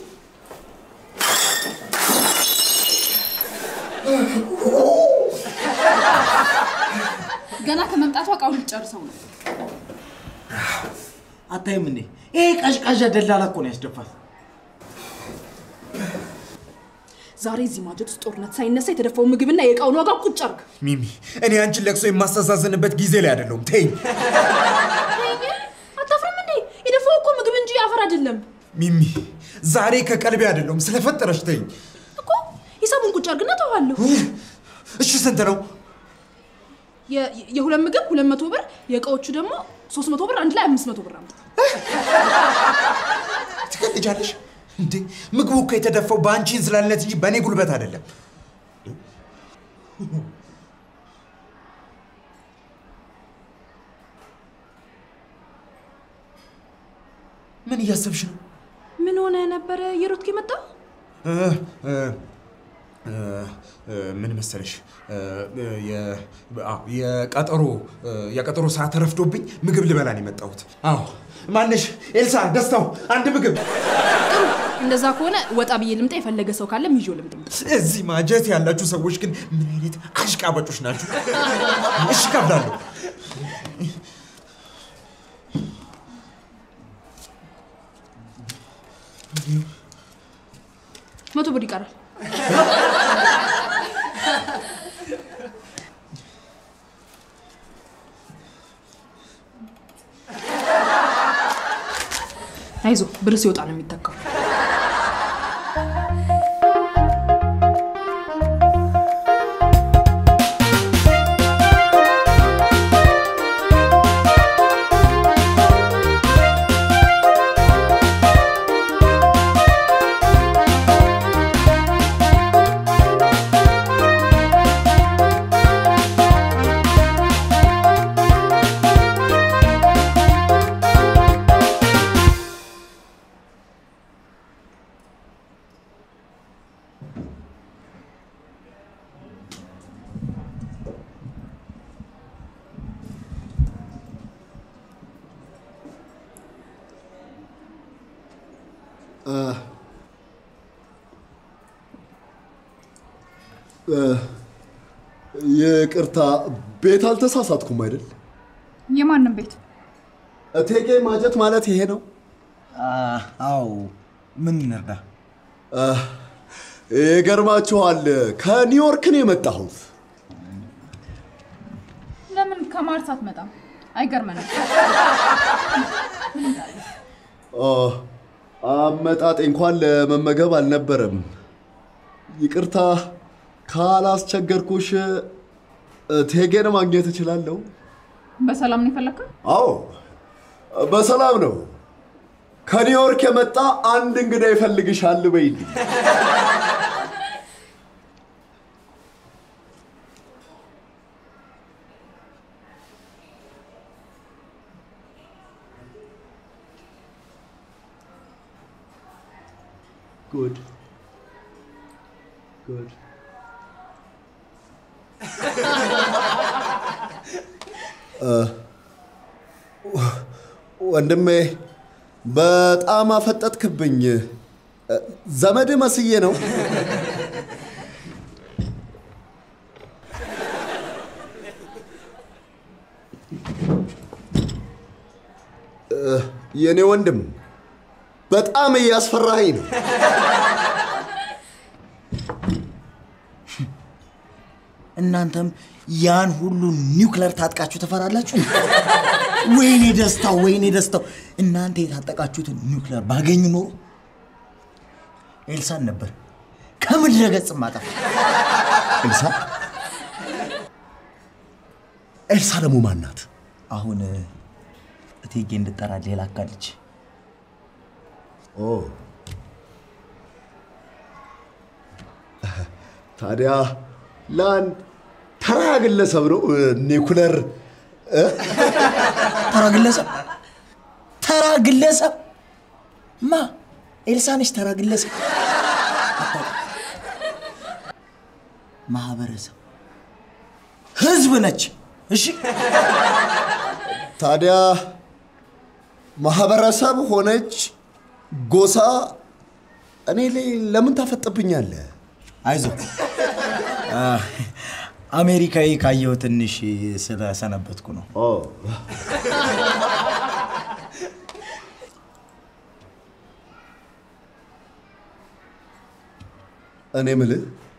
ገና ከመምጣቷ እቃውን ልጨርሰው ነው። አታይም እንዴ? ይሄ ቀዥቃዣ ደላላ እኮ ነው ያስደፋት። ዛሬ እዚህ ማጀት ውስጥ ጦርነት ሳይነሳ የተደፋው ምግብና የእቃውን ዋጋ ቁጭ አርግ። ሚሚ፣ እኔ አንቺን ለቅሶ የማስተዛዘንበት ጊዜ ላይ አይደለሁም። ተይኝ አታፍርም እንዴ? የደፋው እኮ ምግብ እንጂ አፈር አይደለም ሚሚ፣ ዛሬ ከቀልቤ አይደለሁም። ስለፈጠረሽ ተይኝ እኮ። ሂሳቡን ቁጭ አርግና ተዋለሁ። እሺ። ስንት ነው? የ- የሁለት ምግብ ሁለት መቶ ብር፣ የእቃዎቹ ደግሞ ሶስት መቶ ብር፣ አንድ ላይ አምስት መቶ ብር አምጣ። ትቀልጃለሽ እንዴ? ምግቡ እኮ የተደፋው በአንቺ እንዝላልነት እንጂ በእኔ ጉልበት አይደለም። ምን እያሰብሽ ነው? ምን ሆነ ነበረ የሮትክ የመጣው? እ፣ እ፣ እ፣ እ፣ ምን መሰለሽ እ፣ እ፣ የ- አዎ፣ የቀጠሮ እ፣ የቀጠሮ ሰዓት ረፍዶብኝ ምግብ ልበላ ነው የመጣሁት። አዎ ማነሽ? ኤልሳ ደስታው፣ አንድ ምግብ። እንደዛ ከሆነ ወጣ ብዬ ልምጣ። የፈለገ ሰው ካለ ይዞ ልምጣ። እዚህ ማጀት ያላችሁ ሰዎች ግን ምን አይነት አሽቃባጮች ናችሁ? እሺ ከብዳለሁ። መቶ ብር ይቀራል። አይዞ ብር ሲወጣ ነው የሚተካው። ይቅርታ፣ ቤት አልተሳሳትኩም አይደል? የማንም ቤት እቴጌ ማጀት ማለት ይሄ ነው? አዎ። ምን እንርዳ? ይገርማችኋል፣ ከኒውዮርክ ነው የመጣሁት። ለምን ከማርስ አትመጣም? አይገርመንም። አ፣ አመጣጤ እንኳን ለመመገብ አልነበረም። ይቅርታ ካላስቸገርኩሽ እቴጌን ማግኘት እችላለሁ? በሰላም ነው የፈለግከው? አዎ በሰላም ነው። ከኒውዮርክ የመጣ አንድ እንግዳ ይፈልግሻል በይልኝ። ጉድ ጉድ ወንድሜ በጣም አፈጠጥክብኝ። ዘመድ መስዬ ነው። የኔ ወንድም በጣም እያስፈራኸኝ ነው። እናንተም ያን ሁሉ ኒውክለር ታጥቃችሁ ትፈራላችሁ? ወይኔ ደስታው፣ ወይኔ ደስታው! እናንተ የታጠቃችሁትን ኒውክለር ባገኝ ኖሮ ኤልሳን ነበር ከምድረ ገጽ ማጠፋ። ኤልሳ ኤልሳ ደግሞ ማን ናት? አሁን እቴጌ እንድጠራ ሌላ አካልች ኦ ታዲያ ለአንድ ተራ ግለሰብ ነው ኒኩለር ተራ ግለሰብ ተራ ግለሰብ ማ ኤልሳ ነች ተራ ግለሰብ አታውቅም። ማህበረሰብ ህዝብ ነች እሺ ታዲያ ማህበረሰብ ሆነች ጎሳ እኔ ላይ ለምን ታፈጥብኛለህ? አይዞ አሜሪካዊ ካየሁ ትንሽ ስለሰነበትኩ ነው። ኦ እኔ ምልህ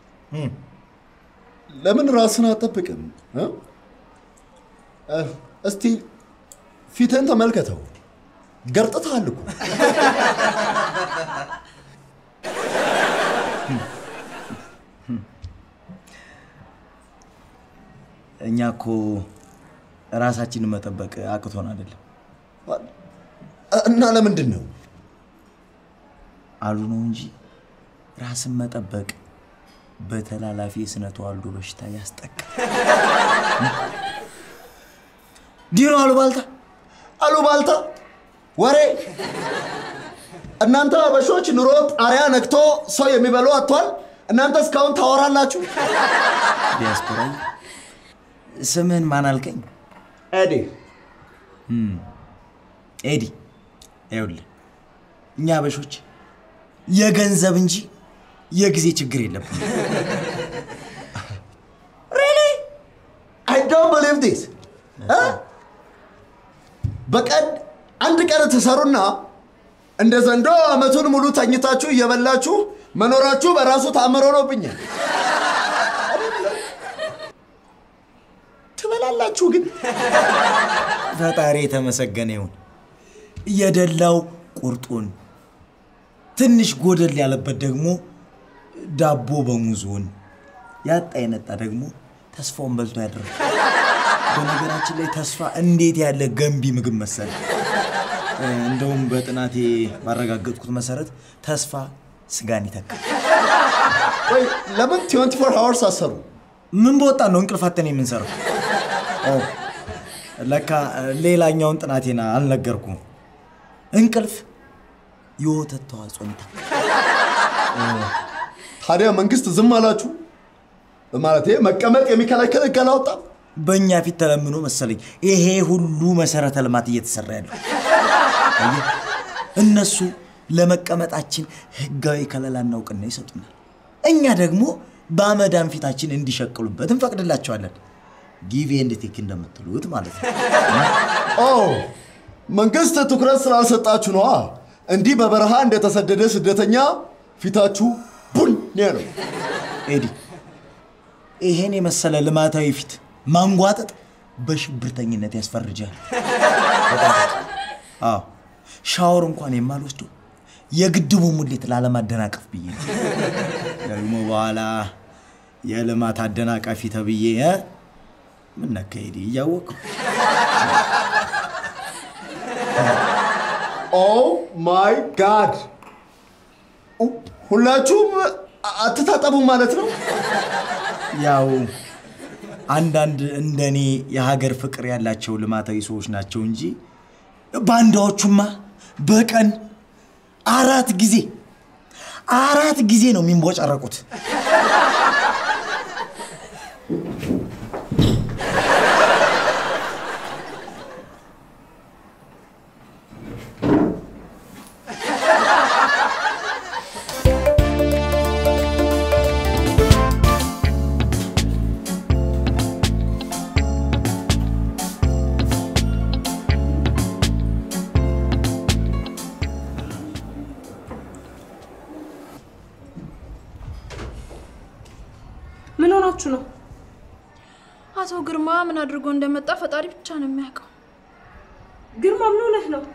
ለምን ራስን አትጠብቅም? እ? እ፣ እስቲ ፊትህን ተመልከተው። ገርጥተሃል እኮ። እኛ እኮ ራሳችንን መጠበቅ አቅቶን አይደለም እና ለምንድን ነው አሉ ነው እንጂ ራስን መጠበቅ በተላላፊ የስነ ተዋልዶ በሽታ ያስጠቃል። ዲኖ አሉባልታ አሉባልታ ወሬ? እናንተ አበሾች ኑሮ ጣሪያ ነክቶ ሰው የሚበሉ አጥቷል። እናንተ እስካሁን ታወራላችሁ። ዲያስፖራ ስምህን ማን አልከኝ? ኤዲ ኤዲ ይኸውልህ እኛ አበሾች የገንዘብ እንጂ የጊዜ ችግር የለብን። አይ ዶንት ቢሊቭ ዲስ በቀን አንድ ቀን ትሰሩና እንደ ዘንዶ አመቱን ሙሉ ተኝታችሁ እየበላችሁ መኖራችሁ በራሱ ተአምር ሆኖብኛል። ትበላላችሁ ግን ፈጣሪ የተመሰገነ ይሁን። የደላው ቁርጡን ትንሽ ጎደል ያለበት ደግሞ ዳቦ በሙዙን ያጣ የነጣ ደግሞ ተስፋውን በልቶ ያደረ። በነገራችን ላይ ተስፋ እንዴት ያለ ገንቢ ምግብ መሰለ። እንደውም በጥናቴ ባረጋገጥኩት መሰረት ተስፋ ስጋን ይተካል። ወይ ለምን 24 ሃወርስ አሰሩ? ምን በወጣ ነው እንቅልፋተን የምንሰራው? ኦ፣ ለካ ሌላኛውን ጥናቴን አልነገርኩም። እንቅልፍ የወተት ተዋጽኦን ይተካል። ታዲያ መንግስት ዝም አላችሁ? ማለት መቀመጥ የሚከለክል ህግ አላወጣም? በእኛ ፊት ተለምኖ መሰለኝ ይሄ ሁሉ መሰረተ ልማት እየተሰራ ያለው። አየህ፣ እነሱ ለመቀመጣችን ህጋዊ ከለላና እውቅና ይሰጡናል። እኛ ደግሞ በአመዳን ፊታችን እንዲሸቅሉበት እንፈቅድላቸዋለን። ጊቭ ኤንድ ቴክ እንደምትሉት ማለት ነው። ኦ መንግስት ትኩረት ስላልሰጣችሁ ነዋ። እንዲህ በበረሃ እንደተሰደደ ስደተኛ ፊታችሁ ቡን ነው። ኤዲ፣ ይሄን የመሰለ ልማታዊ ፊት ማንጓጠጥ በሽብርተኝነት ያስፈርጃል። አዎ ሻወር እንኳን የማልወስደው የግድቡ ሙሌት ላለማደናቀፍ ብዬ ነው። ደግሞ በኋላ የልማት አደናቃፊ ተብዬ እ? ምን ነካ ኤዲ? እያወቅሁ ኦ ማይ ጋድ! ሁላችሁም አትታጠቡ ማለት ነው? ያው አንዳንድ እንደኔ የሀገር ፍቅር ያላቸው ልማታዊ ሰዎች ናቸው እንጂ ባንዳዎቹማ በቀን አራት ጊዜ አራት ጊዜ ነው የሚንቦጫረቁት። ምን ሆናችሁ ነው? አቶ ግርማ ምን አድርጎ እንደመጣ ፈጣሪ ብቻ ነው የሚያውቀው። ግርማ ምን ሆነህ ነው?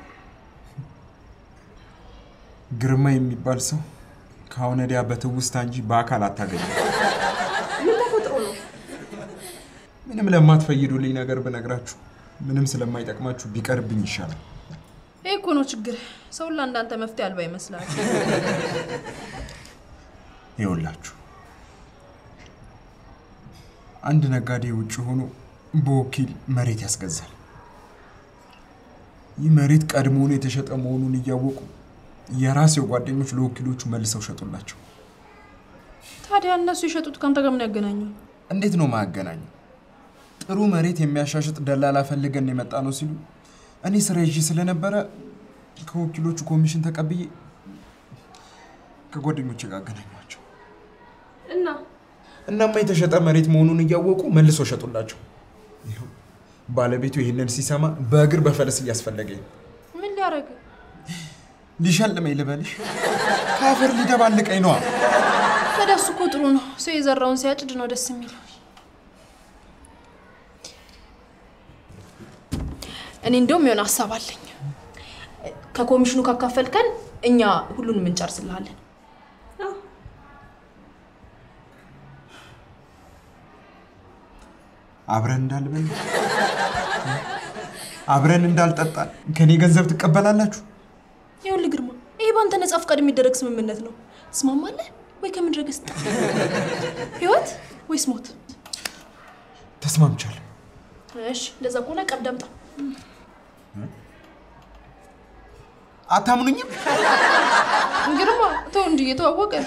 ግርማ የሚባል ሰው ከአሁን ወዲያ በትውስታ እንጂ በአካል አታገኝም። ምን ተፈጥሮ ነው? ምንም ለማትፈይዱልኝ ነገር ብነግራችሁ ምንም ስለማይጠቅማችሁ ቢቀርብኝ ይሻላል። ይህ እኮ ነው ችግር። ሰውን ለአንዳንተ መፍትሄ አልባ ይመስላል። ይኸውላችሁ አንድ ነጋዴ ውጭ ሆኖ በወኪል መሬት ያስገዛል። ይህ መሬት ቀድሞውኑ የተሸጠ መሆኑን እያወቁ የራሴው ጓደኞች ለወኪሎቹ መልሰው ሸጡላቸው። ታዲያ እነሱ የሸጡት ከአንተ ጋር ምን ያገናኘው? እንዴት ነው ማያገናኘው? ጥሩ መሬት የሚያሻሽጥ ደላላ ፈልገን የመጣ ነው ሲሉ እኔ ስራ ይዤ ስለነበረ ከወኪሎቹ ኮሚሽን ተቀብዬ ከጓደኞቼ ጋር አገናኟቸው። እና እናማ የተሸጠ መሬት መሆኑን እያወቁ መልሶ ሸጡላቸው። ይኸው ባለቤቱ ይህንን ሲሰማ በእግር በፈረስ እያስፈለገኝ ነው። ምን ሊያደርግ ሊሸልመኝ ልበልሽ? ከአፈር ሊደባልቀኝ ነዋ። ታዲያ እሱ እኮ ጥሩ ነው። ሰው የዘራውን ሲያጭድ ነው ደስ የሚለው። እኔ እንደውም የሆነ ሀሳብ አለኝ። ከኮሚሽኑ ካካፈልከን እኛ ሁሉንም እንጨርስልሃለን። አብረን እንዳልበላ አብረን እንዳልጠጣን ከኔ ገንዘብ ትቀበላላችሁ? ይኸውልህ ግርማ፣ ይሄ በአንተ ነጻ ፈቃድ የሚደረግ ስምምነት ነው። ትስማማለህ ወይ? ከምድረ ገጽ ትጠፋ? ህይወት ወይስ ሞት? ተስማምቻለሁ። እሺ፣ እንደዛ ከሆነ ቀብድ አምጣ። አታምኑኝም? ግርማ፣ ተው እንጂ እየተዋወቀን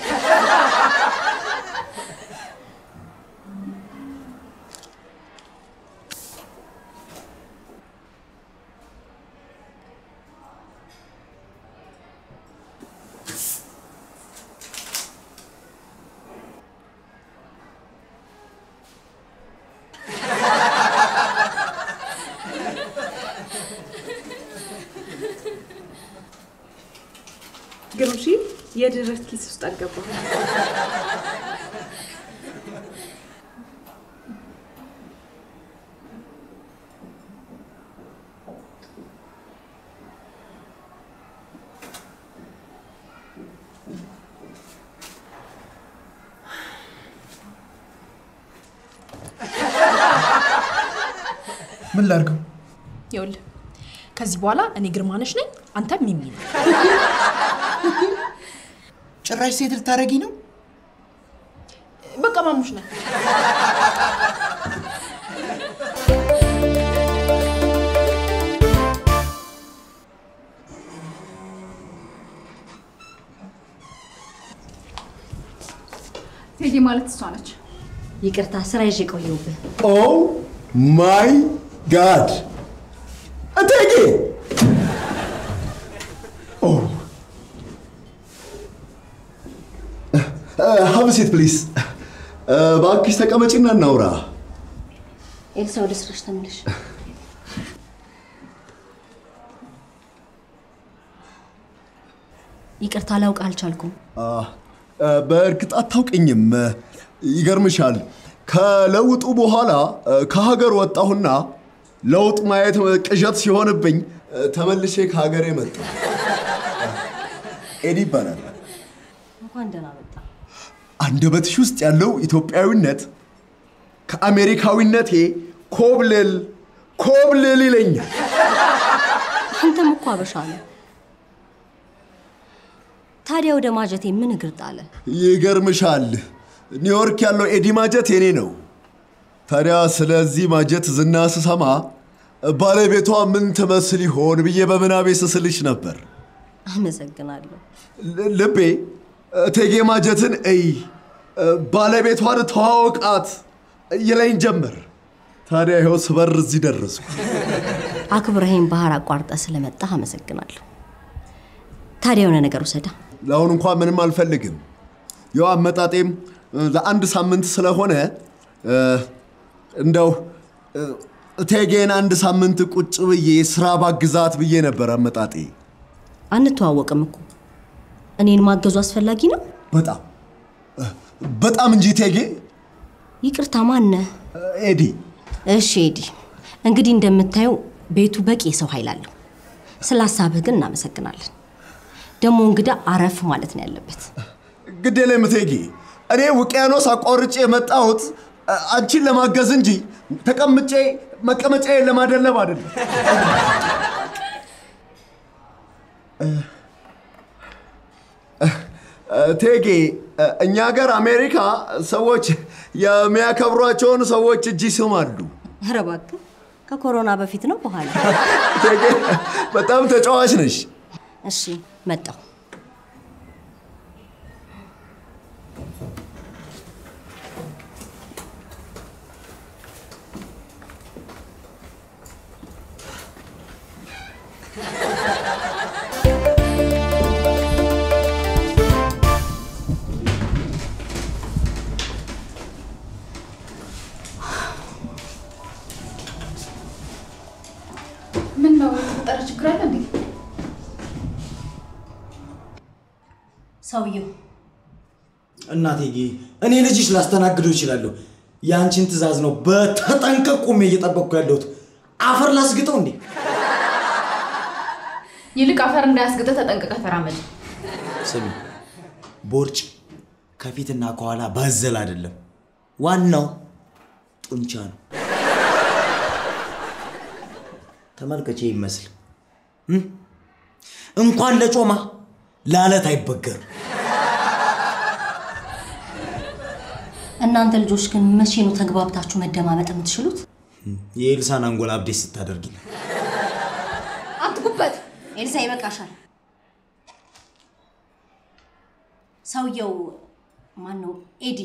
ግሩሺ የደረት ኪስ ውስጥ አልገባም። ምን ላድርገው? ይኸውልህ ከዚህ በኋላ እኔ ግርማነሽ ነኝ፣ አንተ ሚሚ ነህ። ጭራሽ ሴት ልታደርጊ ነው? በቃ ማሙሽ ነህ። ቴዲ ማለት እሷ ነች። ይቅርታ ስራ ይዤ ቆየሁብህ። ኦ ማይ ጋድ እቴጌ! ኦ ሀብ ሴት ፕሊስ እባክሽ ተቀመጪና እናውራ። ኤልሳ ወደ ስራሽ ተመለሽ። ይቅርታ ላውቅ አልቻልኩም። አ፣ አ፣ በእርግጥ አታውቅኝም። ይገርምሻል፣ ከለውጡ በኋላ አ፣ ከሀገር ወጣሁና ለውጥ ማየት ቅዠት ሲሆንብኝ አ፣ ተመልሼ ከሀገር መጣሁ። ኤዲ ይባላል። እንኳን ደህና መጣ። አንደበትሽ ውስጥ ያለው ኢትዮጵያዊነት ከአሜሪካዊነቴ ኮብልል ኮብልል ይለኛል። አንተም እኮ አበሻ ነው። ታዲያ ወደ ማጀቴ ምን እግር ጣለ? ይገርምሻል፣ ኒውዮርክ ያለው ኤዲ ማጀት የኔ ነው። ታዲያ ስለዚህ ማጀት ዝና ስሰማ ባለቤቷ ምን ትመስል ይሆን ብዬ በምናቤ ስስልሽ ነበር። አመሰግናለሁ። ል- ልቤ እቴጌ ማጀትን እይ፣ ባለቤቷን ተዋወቃት ይለኝ ጀመር። ታዲያ ይኸው ስበር እዚህ ደረስኩ። አክብረኸኝ ባህር አቋርጠ ስለመጣህ አመሰግናለሁ። ታዲያ የሆነ ነገር ውሰዳ። ለአሁን እንኳን ምንም አልፈልግም። ያው አመጣጤም እ፣ ለአንድ ሳምንት ስለሆነ እ፣ እንደው እ፣ እቴጌን አንድ ሳምንት ቁጭ ብዬ ስራ ባግዛት ብዬ ነበር አመጣጤ። አንተዋወቅም እኮ እኔን ማገዙ አስፈላጊ ነው? በጣም እ፣ በጣም እንጂ እቴጌ። ይቅርታ ማነህ? እ፣ ኤዲ እሺ ኤዲ፣ እንግዲህ እንደምታየው ቤቱ በቂ የሰው ኃይል አለው። ስለ ሀሳብህ ግን እናመሰግናለን። ደግሞ እንግዳ አረፍ ማለት ነው ያለበት። ግድ የለም እቴጌ፣ እኔ ውቅያኖስ አቋርጬ የመጣሁት እ፣ አንቺን ለማገዝ እንጂ ተቀምጬ መቀመጫዬን ለማደለብ አይደለም። እ፣ እ፣ እቴጌ፣ እ፣ እኛ ሀገር አሜሪካ ሰዎች የሚያከብሯቸውን ሰዎች እጅ ይስማሉ። ኧረ እባክህ ከኮሮና በፊት ነው በኋላ? እቴጌ፣ በጣም ተጫዋች ነሽ። እሺ መጣሁ። ሰውየው እናቴ እኔ ልጅሽ ላስተናግደው እችላለሁ። የአንቺን ትዕዛዝ ነው በተጠንቀቅ ቆሜ እየጠበቅኩ ያለሁት። አፈር ላስግጠው እንዴ? ይልቅ አፈር እንዳያስግጥህ ተጠንቅቀህ ተራመድ። ስሚ፣ ቦርጭ ከፊትና ከኋላ ባዘል አይደለም፣ ዋናው ጡንቻ ነው። ተመልከቼ ይመስል እም? እንኳን ለጮማ ለአለት አይበገር። እናንተ ልጆች ግን መቼ ነው ተግባብታችሁ መደማመጥ የምትችሉት? የኤልሳን አንጎላ አብዴት ስታደርጊ አትጉበት። ኤልሳ ይበቃሻል። ሰውየው ማን ነው? ኤዲ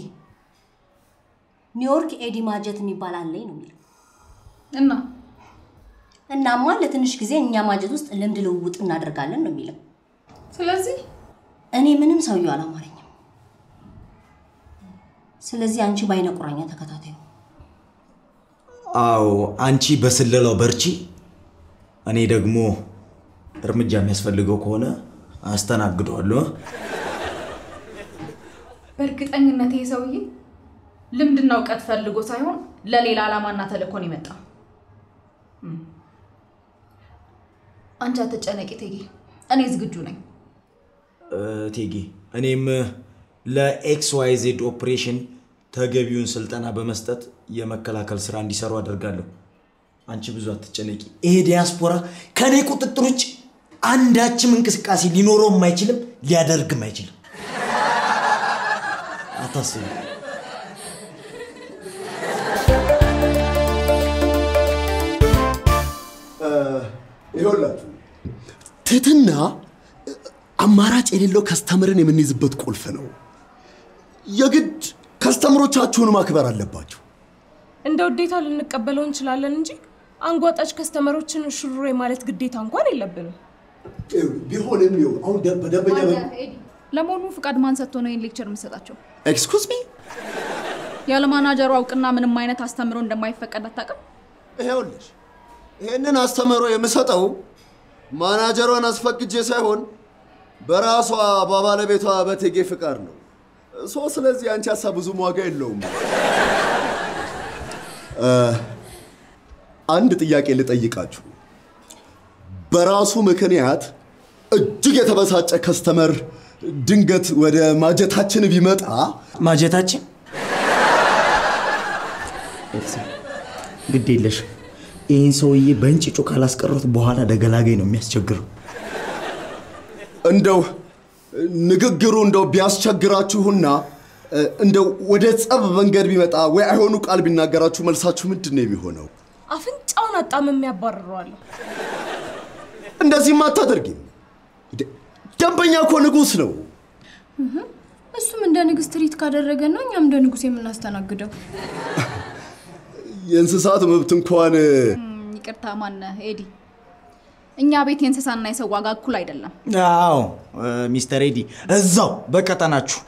ኒውዮርክ ኤዲ ማጀት የሚባል አለኝ ነው የሚለው። እና እናማ ለትንሽ ጊዜ እኛ ማጀት ውስጥ ልምድ ልውውጥ እናደርጋለን ነው የሚለው። ስለዚህ እኔ ምንም ሰውየው አላማረኝም። ስለዚህ አንቺ በአይነ ቁራኛ ተከታታዩ። አዎ፣ አንቺ በስለላው በርቺ፣ እኔ ደግሞ እርምጃ የሚያስፈልገው ከሆነ አስተናግደዋለሁ። በእርግጠኝነት ይሄ ሰውዬ ልምድና እውቀት ፈልጎ ሳይሆን ለሌላ ዓላማና ተልእኮን የመጣ እም። አንቺ አትጨነቂ እቴጌ፣ እኔ ዝግጁ ነኝ። እቴጌ እኔም ለኤክስ ዋይ ዜድ ኦፕሬሽን ተገቢውን ስልጠና በመስጠት የመከላከል ስራ እንዲሰሩ አደርጋለሁ። አንቺ ብዙ አትጨነቂ። ይሄ ዲያስፖራ ከእኔ ቁጥጥር ውጭ አንዳችም እንቅስቃሴ ሊኖረውም አይችልም፣ ሊያደርግም አይችልም። አታስቢ። ይኸውላችሁ ትህትና አማራጭ የሌለው ከስተምርን የምንይዝበት ቁልፍ ነው። የግድ ከስተምሮቻችሁን ማክበር አለባችሁ። እንደ ውዴታ ልንቀበለው እንችላለን እንጂ አንጓጣጭ ከስተመሮችን ሹሩሬ ማለት ግዴታ እንኳን የለብንም። ቢሆንም ይኸው አሁን ደ- በደንበኛ ለመሆኑ ፍቃድ ማን ሰጥቶ ነው ይህን ሌክቸር የምሰጣቸው? ኤክስኩዝ ሚ ያለ ማናጀሩ አውቅና ምንም አይነት አስተምሮ እንደማይፈቀድ አታውቅም? ይኸውልሽ ይህንን አስተምህሮ የምሰጠው ማናጀሯን አስፈቅጄ ሳይሆን በራሷ በባለቤቷ በቴጌ ፍቃድ ነው። ሶ ስለዚህ አንቺ ሀሳብ ብዙም ዋጋ የለውም። እ፣ አንድ ጥያቄ ልጠይቃችሁ። በራሱ ምክንያት እጅግ የተበሳጨ ከስተመር ድንገት ወደ ማጀታችን ቢመጣ ማጀታችን ግድ የለሽ ይህን ሰውዬ በእንጭጩ ካላስቀሩት በኋላ ደገላገኝ ነው የሚያስቸግረው። እንደው ንግግሩ እንደው ቢያስቸግራችሁና እ፣ እንደው ወደ ጸብ መንገድ ቢመጣ ወይ አይሆኑ ቃል ቢናገራችሁ መልሳችሁ ምንድን ነው የሚሆነው? አፍንጫውን አጣምሜ ያባርረዋለሁ። እንደዚህም አታደርጊም። እንዴ፣ ደንበኛ እኮ ንጉሥ ነው። እሱም እንደ ንግስት ትሪት ካደረገ ነው እኛም እንደ ንጉስ የምናስተናግደው። የእንስሳት መብት እንኳን ይቅርታ ማነህ ኤዲ፣ እኛ ቤት የእንስሳና የሰው ዋጋ እኩል አይደለም። አዎ ሚስተር ኤዲ እዛው በቀጠናችሁ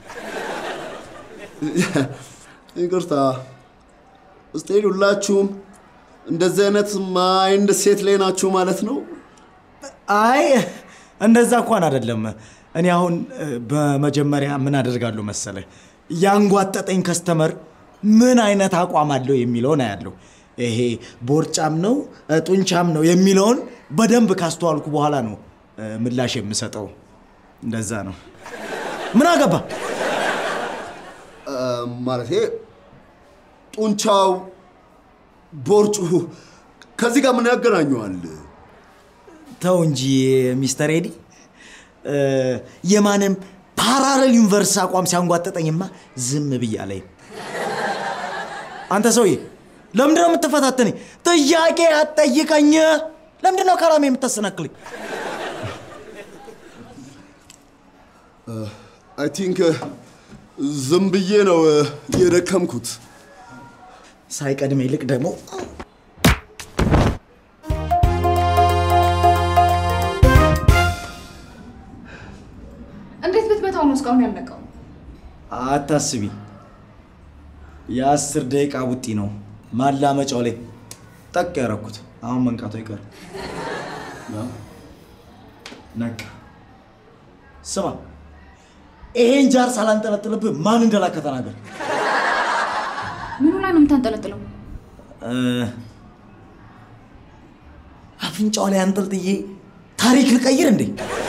ይቅርታ እስቴል ሁላችሁም እንደዚህ አይነት ማይንድ ሴት ላይ ናችሁ ማለት ነው። አይ እንደዛ እንኳን አይደለም። እኔ አሁን እ፣ በመጀመሪያ ምን አደርጋለሁ መሰለ ያንጓጠጠኝ ከስተመር ምን አይነት አቋም አለው የሚለውን አያለሁ። ይሄ ቦርጫም ነው እ፣ ጡንቻም ነው የሚለውን በደንብ ካስተዋልኩ በኋላ ነው እ፣ ምላሽ የምሰጠው። እንደዛ ነው። ምን አገባ? ማለት ጡንቻው፣ ቦርጩ ከዚህ ጋር ምን ያገናኘዋል? ተው እንጂ ሚስተር ኤዲ እ፣ የማንም ፓራሌል ዩኒቨርስ አቋም ሲያንጓጠጠኝማ ዝም ብያ ላይ አንተ ሰውዬ ለምንድን ነው የምትፈታተነኝ? ጥያቄ አትጠይቀኝ። ለምንድን ነው ከራሜ የምታሰናክለኝ? አይ ቲንክ ዝም ብዬ ነው የደከምኩት። ሳይቀድም ይልቅ ደግሞ እንዴት ብትመታው ነው እስካሁን ያልነቃው? አታስቢ፣ የአስር ደቂቃ ቡጢ ነው ማላመጫው ላይ ጠቅ ያረኩት። አሁን መንቃቱ አይቀርም። ያው ነቃ። ስማ፣ ይሄን ጃር ሳላንጠለጥልብህ ማን እንደላከ ተናገር። ምኑ ላይ ነው የምታንጠለጥለው? እ፣ አፍንጫው ላይ አንጠልጥዬ ታሪክ ልቀይር እንዴ?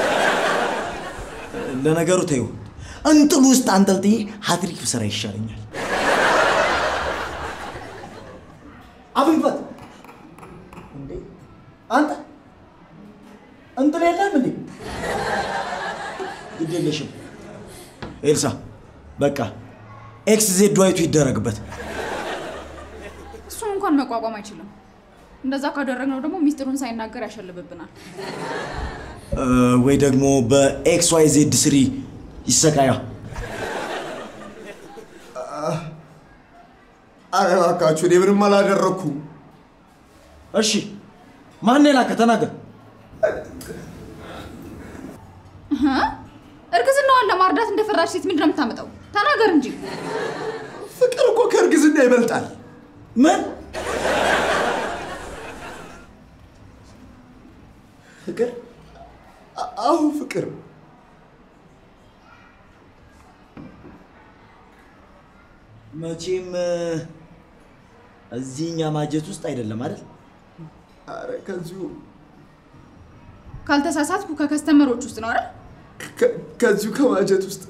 ለነገሩ ተይው፣ እንጥል ውስጥ አንጠልጥዬ ሀትሪክ ብሰራ ይሻለኛል። አብንፈት እንዴ! አንተ እንጥል የለም እንዴ? ግድ የለሽም ኤልሳ፣ በቃ ኤክስ ዜድ ዋይቱ ይደረግበት። እሱን እንኳን መቋቋም አይችልም። እንደዛ ካደረግነው ደግሞ ሚስጥሩን ሳይናገር ያሸልብብናል። እ፣ ወይ ደግሞ በኤክስ ዋይ ዜድ ስሪ ይሰቃያ። ኧረ እባካችሁ እኔ ምንም አላደረግኩም። እሺ ማን የላከ ተናገር። እህ? እርግዝናዋን ለማርዳት እንደፈራች ሴት ምንድን ነው የምታመጣው? ተናገር እንጂ። ፍቅር እኮ ከእርግዝና ይበልጣል። ምን ፍቅር? አ- አዎ ፍቅር። መቼም እ፣ እዚህኛ ማጀት ውስጥ አይደለም አይደል? ኧረ ከዚሁ ካልተሳሳትኩ ከከስተመሮች ውስጥ ነው አይደል? ከ- ከዚሁ ከማጀት ውስጥ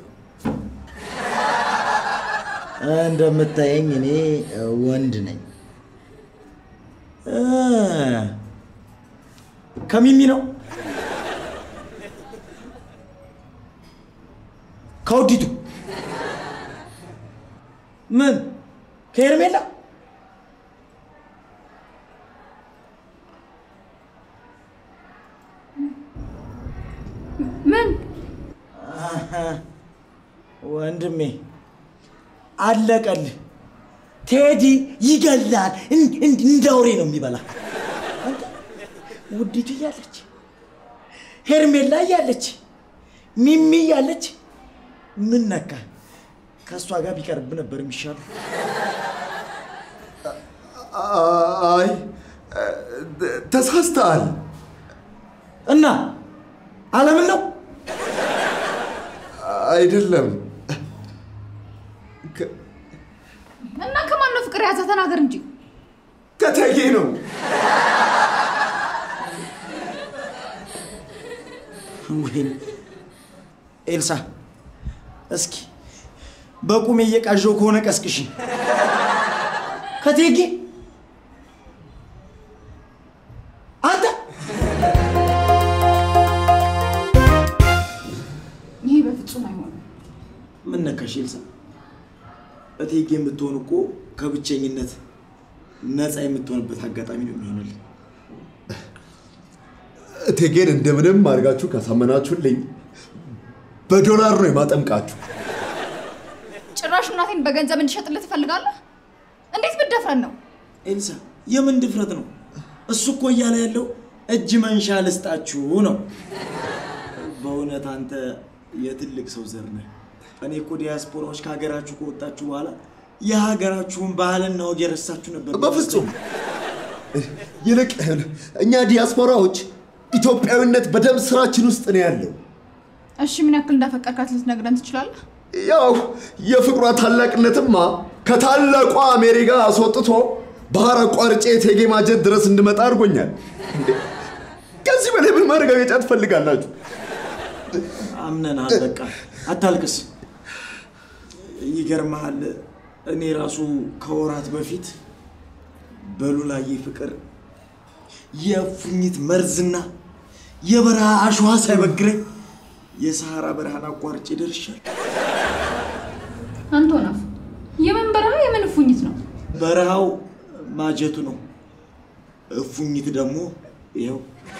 እንደምታየኝ እኔ እ፣ ወንድ ነኝ። እ፣ ከሚሚ ነው ከውዲቱ ምን ከኤርሜላ ምን አሀ፣ ወንድሜ አለቀልህ። ቴዲ ይገላል። እን- እን- እንደ አውሬ ነው የሚበላ። አንተ ውዲቱ እያለች ሄርሜላ እያለች ሚሚ እያለች ምን ነካ? ከእሷ ጋር ቢቀርብ ነበር የሚሻለው። አይ ተሳስተሃል። እና አለምን ነው አይደለም ከ- እና ከማን ነው ፍቅር የያዘ? ተናገር እንጂ። ከቴጌ ነው። ወይኔ ኤልሳ፣ እስኪ በቁሜ እየቃዣው ከሆነ ቀስቅሽ። ከቴጌ አንተ ይሄ በፍጹም አይሆንም። ምን ነካሽ ኤልሳ? እቴጌ የምትሆን እኮ ከብቸኝነት ነፃ የምትሆንበት አጋጣሚ ነው የሚሆንልን። እቴጌን እንደምንም አድርጋችሁ ካሳመናችሁልኝ በዶላር ነው የማጠምቃችሁ። ጭራሽ እናቴን በገንዘብ እንድሸጥልህ ትፈልጋለህ? እንዴት ብደፍረን ነው? ኤልሳ የምን ድፍረት ነው? እሱ እኮ እያለ ያለው እጅ መንሻ ልስጣችሁ ነው። በእውነት አንተ የትልቅ ሰው ዘር ነህ። እኔ እኮ ዲያስፖራዎች ከሀገራችሁ ከወጣችሁ በኋላ የሀገራችሁን ባህልና ወግ የረሳችሁ ነበር። በፍጹም ይልቅ እኛ ዲያስፖራዎች ኢትዮጵያዊነት በደም ስራችን ውስጥ ነው ያለው። እሺ ምን ያክል እንዳፈቀርካት ልትነግረን ትችላለህ? ያው የፍቅሯ ታላቅነትማ ከታላቋ አሜሪካ አስወጥቶ ባህር አቋርጬ እቴጌ ማጀት ድረስ እንድመጣ አድርጎኛል። እንዴ! ከዚህ በላይ ምን ማረጋገጫ ትፈልጋላችሁ? አምነናል። በቃ አታልቅስ። ይገርመሃል፣ እኔ ራሱ ከወራት በፊት በሉላዬ ፍቅር የእፉኝት መርዝና የበረሃ አሸዋ ሳይበግረኝ የሰሐራ በረሃን አቋርጬ ደርሻለሁ። አንቶናፍ የምን በረሃ የምን እፉኝት ነው? በረሃው ማጀቱ ነው፣ እፉኝት ደግሞ ይኸው።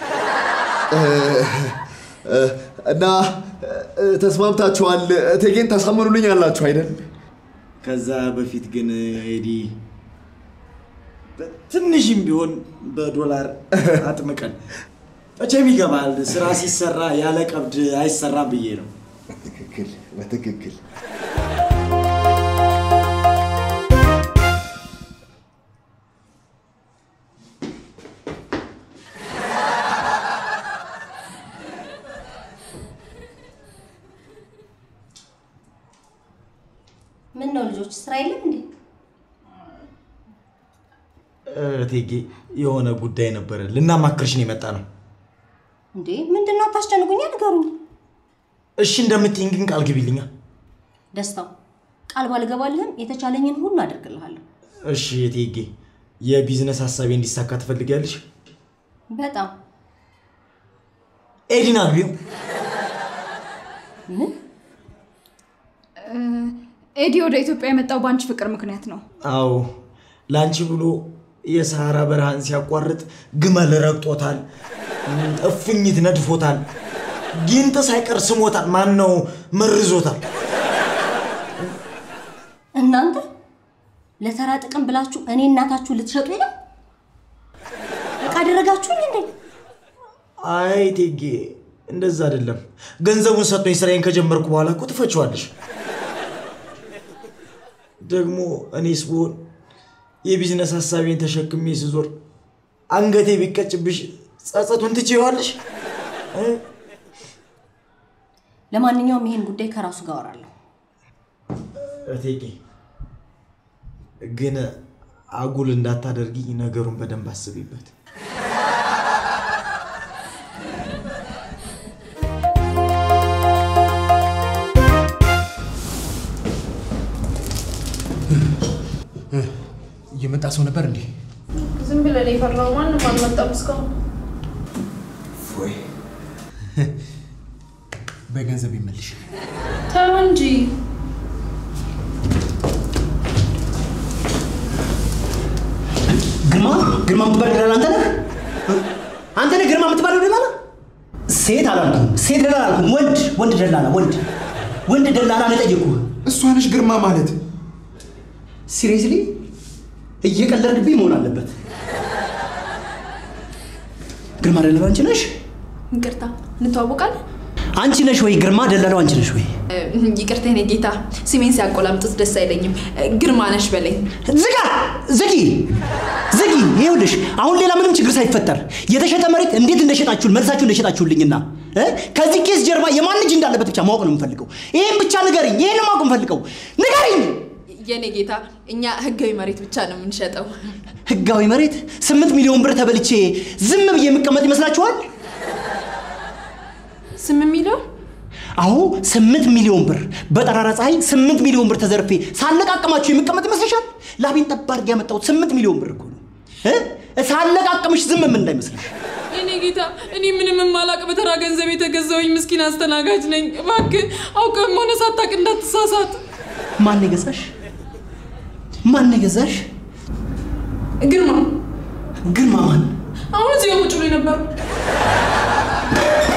እና እ፣ ተስማምታችኋል? እቴጌን ታሳምኑልኝ አላችሁ አይደል? ከዛ በፊት ግን ኤዲ ትንሽም ቢሆን በዶላር አጥምቀን መቼም ይገባል። ስራ ሲሰራ ያለ ቀብድ አይሰራም ብዬ ነው። በትክክል በትክክል ምን ነው ልጆች ስራ የለም እንዴ? እቴጌ የሆነ ጉዳይ ነበረ ልናማክርሽ ነው የመጣ ነው። እንዴ ምንድን ነው? አታስጨንቁኛ፣ ንገሩኝ። እሺ እንደምትይኝ ግን ቃል ግቢልኛ። ደስታው ቃል ባልገባልህም የተቻለኝን ሁሉ አደርግልሃለሁ። እሺ እቴጌ፣ የቢዝነስ ሀሳቤ እንዲሳካ ትፈልጊያለሽ? በጣም ኤዲን አግቢው። ምን ኤዲ ወደ ኢትዮጵያ የመጣው በአንቺ ፍቅር ምክንያት ነው። አዎ ለአንቺ ብሎ የሰሃራ በረሃን ሲያቋርጥ ግመል ረግጦታል፣ እፉኝት ነድፎታል፣ ጊንጥ ሳይቀር ስሞታል። ማን ነው መርዞታል። እናንተ ለተራ ጥቅም ብላችሁ እኔ እናታችሁ ልትሸጡ ነው? እቃ አደረጋችሁኝ እንዴ? አይ እቴጌ እንደዛ አይደለም። ገንዘቡን ሰጥቶኝ ስራዬን ከጀመርኩ በኋላ እኮ ትፈችዋለሽ። ደግሞ እኔስ ብሆን የቢዝነስ ሀሳቤን ተሸክሜ ስዞር አንገቴ ቢቀጭብሽ ጸጸቱን ትችይዋለሽ? እ? ለማንኛውም ይሄን ጉዳይ ከራሱ ጋር አወራለሁ። እቴጌ ግን አጉል እንዳታደርጊ ነገሩን በደንብ አስቢበት። እየመጣ ሰው ነበር እንዴ? ዝም ብለን የፈራው ማንም አልመጣም እስካሁን። ወይ በገንዘብ ይመልሽ። ተው እንጂ ግርማ ግርማ የምትባል ደላላ አንተ ነህ? አንተ ነህ ግርማ የምትባለው ደላላ? ሴት አላልኩም፣ ሴት ደላላ አላልኩም። ወንድ ወንድ ደላላ ወንድ ወንድ ደላላ ነው የጠየኩህ። እሷ ነሽ ግርማ ማለት። ሲሪየስሊ እየቀለድክብኝ መሆን አለበት። ግርማ ደላላ አንቺ ነሽ? ይቅርታ እንተዋወቃለን? አንቺ ነሽ ወይ ግርማ ደላላው አንቺ ነሽ ወይ? ይቅርታ የኔ ጌታ፣ ስሜን ሲያቆላምጡት ደስ አይለኝም። ግርማ ነሽ በለኝ። ዝጋ! ዝጊ! ዝጊ! ይኸውልሽ አሁን ሌላ ምንም ችግር ሳይፈጠር የተሸጠ መሬት እንዴት እንደሸጣችሁን መልሳችሁ እንደሸጣችሁልኝና እ? ከዚህ ኬስ ጀርባ የማን እጅ እንዳለበት ብቻ ማወቅ ነው የምፈልገው። ይህን ብቻ ንገሪኝ። ይህን ማወቅ የምፈልገው ንገሪኝ። የኔ ጌታ፣ እኛ ህጋዊ መሬት ብቻ ነው የምንሸጠው። ህጋዊ መሬት ስምንት ሚሊዮን ብር ተበልቼ ዝም ብዬ የምቀመጥ ይመስላችኋል? ስምንት ሚሊዮን አሁ ስምንት ሚሊዮን ብር በጠራራ ፀሐይ ስምንት ሚሊዮን ብር ተዘርፌ ሳለቃቅማችሁ የምቀመጥ ይመስልሻል? ላቤን ጠብ አድርጌ ያመጣሁት ስምንት ሚሊዮን ብር እኮ ነው። እ? ሳለቃቅምሽ ዝም ምን እንዳይመስልሽ። የኔ ጌታ፣ እኔ ምንም የማላቅ በተራ ገንዘብ የተገዛውኝ ምስኪን አስተናጋጅ ነኝ። እባክህ አውቀህም ሆነ ሳታውቅ እንዳትሳሳት። ማን የገዛሽ? ማን የገዛሽ? ግርማ ግርማ ማን? አሁን እዚህ ቁጭ ብሎ ነበር።